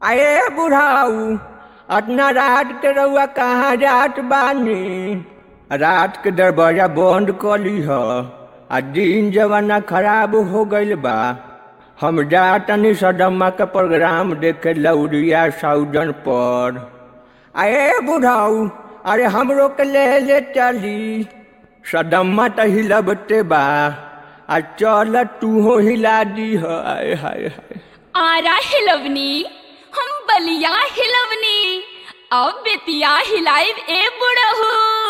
अरे बुढ़ाऊ अतना रात के रउआ कहाँ जात बानी रात के दरवाजा बंद कर लीह आ दिन जमाना खराब हो गईल बा हम जातनी सदम्मा के प्रोग्राम देखे लौरिया साउजन पर अरे बुढ़ाऊ अरे हमरो के ले ले चली सदम्मा त हिलबते बा आ चल तूहो हिला दी हाय हाय हाय आरा हिलवनी हम बलिया हिलवनी अब बेतिया हिलाइब ए बुढ़हू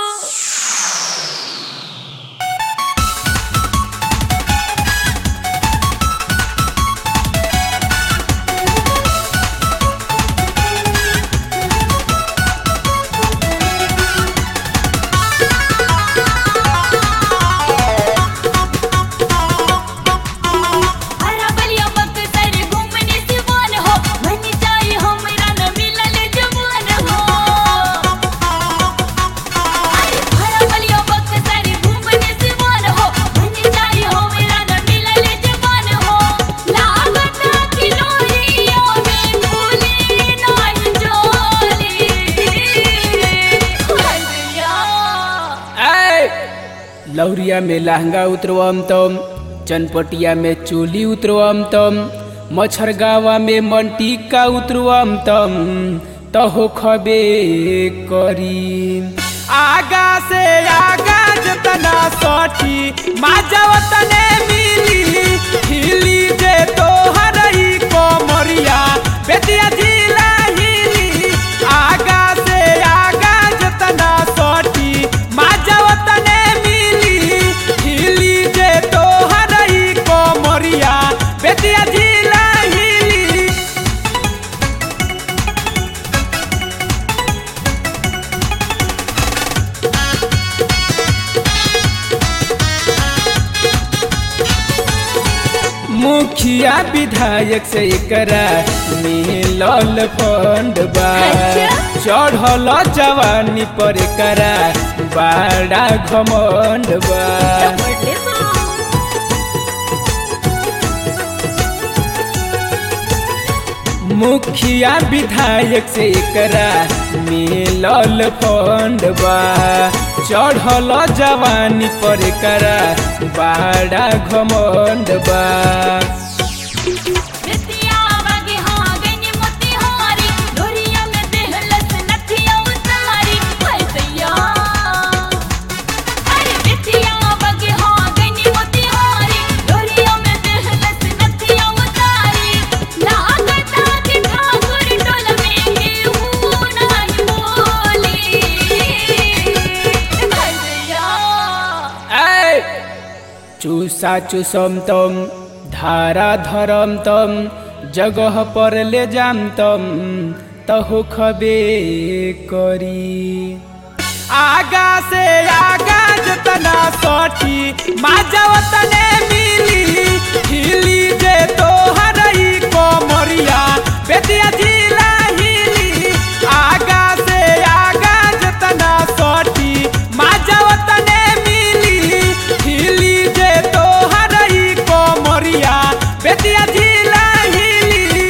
हरा बलिया बक्सर घूमने सिवान हो मन जाए हमरा न मिलल जवान हो अरे हरा बलिया बक्सर घूमने सिवान हो मन जाए हमरा न मिलल जवान हो लागत कि लोरिया में भूली नहीं जोली हरिया ऐ लौरिया में लहंगा उतरवम तम चनपटिया में चोली उतरवम तम मच्छरगावा में मंटिका उतरवम तम तहो खबे करी आगा से आगा जतना सठी माजव तने मिली हिली जे तोहर ई कोमरिया बेतिया जिला हिली आगा से आगा जतना सठी माजव तने मिली हिली जे तोहर ई कोमरिया बेतिया जिला हिली मुखिया विधायक से एकरा मिलल फंड बा अच्छा। चढ़ल जवानी पर एकरा बड़ा घमंड बा बड़े बा मुखिया विधायक से एकरा मिलल फंड बा चढ़ल जवानी पर एकरा बड़ा घमंड बा बेतिया बागे हाँ गनी मोतिहारी डोरिया में देहलस नथिया उतारी हाय सैया अरे बेतिया बागे हाँ गनी मोतिहारी डोरिया में देहलस नथिया उतारी लागता कि ठाकुर टोल में केहू नहीं बोली हाय सैया ऐ चूसा चूसम तम धारा धरम तम जगह पर ले जाम तम तहो खबे करी आगा से आगा जतना सठी माजव तने मिली हिली जे तोहर ई कोमरिया बेतिया जिला हिली आगा से आगा जतना सठी माजव तने मिली हिली जे तोहर ई कोमरिया बेतिया जिला हिली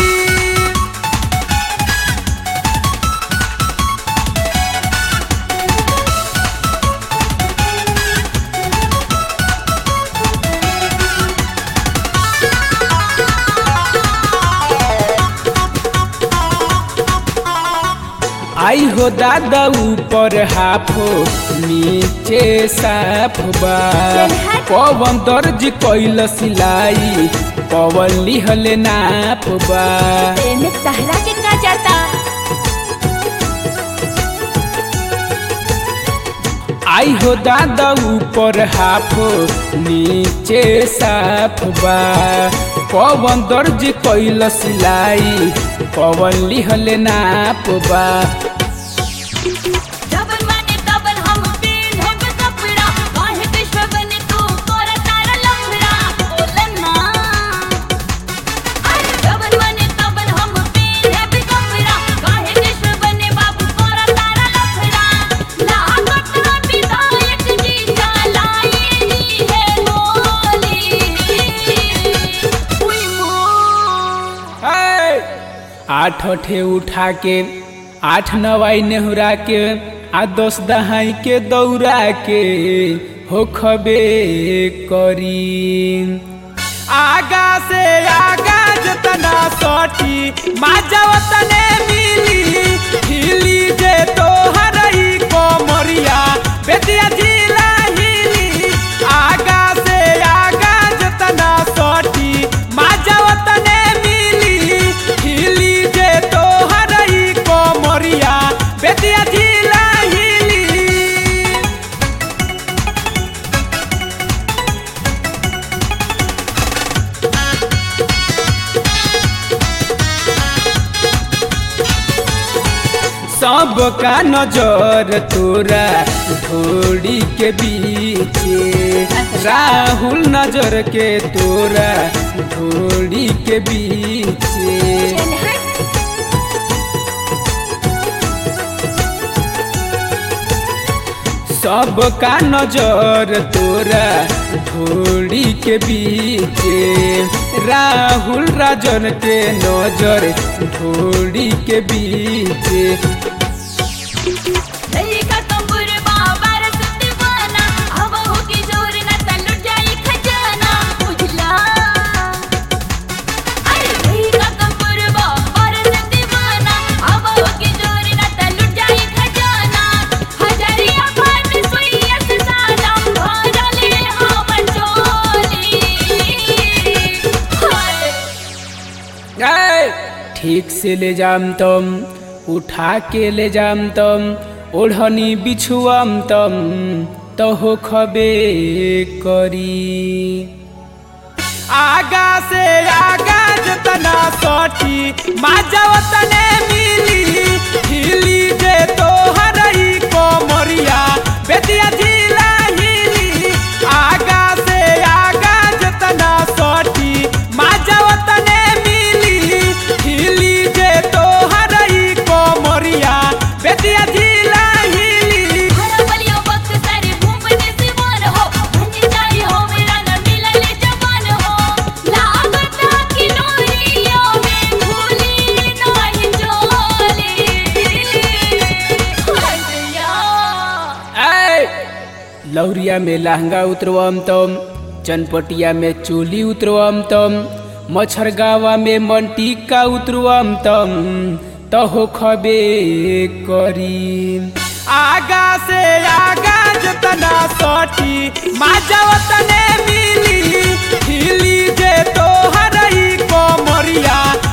आई हो दादा ऊपर हाफो नीचे साफ बा पवन दर्ज कैल सिलाई पवन लिहल नाप बा एमे तहरा के का जाता आई हो दादा ऊपर हाफो नीचे साफ बा पवन दर्ज कैल सिलाई पवन लिहल नाप बा जबन माने तबन हम पेन्हब कपड़ा काहे विश्व बने तू तोरा तारा लफड़ा बोलन ना अरे जबन माने तबन हम पेन्हब कपड़ा काहे विश्व बने बाबू तोरा तारा लफड़ा लागत ना विधायक जी चलाई दी है गोली उई मो आठ आठ ठे उठा के आठ नवाई नेहुरा के आ दस दहाई के दौड़ा के हो खबे करी आगा से आगा जतना सटी माजा तने मिली हिली जे तो हरई कोमरिया बेतिया जिला हिली आगा से आगा जतना सटी माजा तने मिली हिली जे तो हरई कोमरिया बेतिया जिला हिली सबका नजर तोरा ढोड़ी के बीचे राहुल नजर के तोरा ढोड़ी के बीचे सबका नजर तोरा ढोड़ी के बीचे राहुल राजन के नजर ढोड़ी के बीचे ललिका कंबुर बाबर सुदीवाना अब हो की जोर न तलुट जाई खजाना उजला अरे ललिका कंबुर बाबर सुदीवाना अब हो की जोर न तलुट जाई खजाना हजरिया फाट सुइया से सादा भरले हमर चोली हाय ए, ठीक से ले जाम तम उठा के ले जाम तम ओढ़नी बिछुआम तम तो हो खबे करी आगा से आगा जतना सटी माजा तने मिली हिली जे तो हरई कोमरिया बेतिया जिला हिली आगा से आगा जतना सटी माजा तने मिली हिली जे तो हरई कोमरिया बेतिया जिला हिली हरबलियो वक्त सारे घूमने से वन हो बन जाई हो मेरा न मिलले जवान हो लागत की नोरियो में भूली नहीं चोली हरिया ऐ लौरिया में लहंगा उतरवम तम चनपटिया में चोली उतरवम तम मच्छरगावा में मंटिका उतरवम तम तहो खबे करी आगा से आगा जतना सटी माजा तने मिली हिली जे तो हरई कोमरिया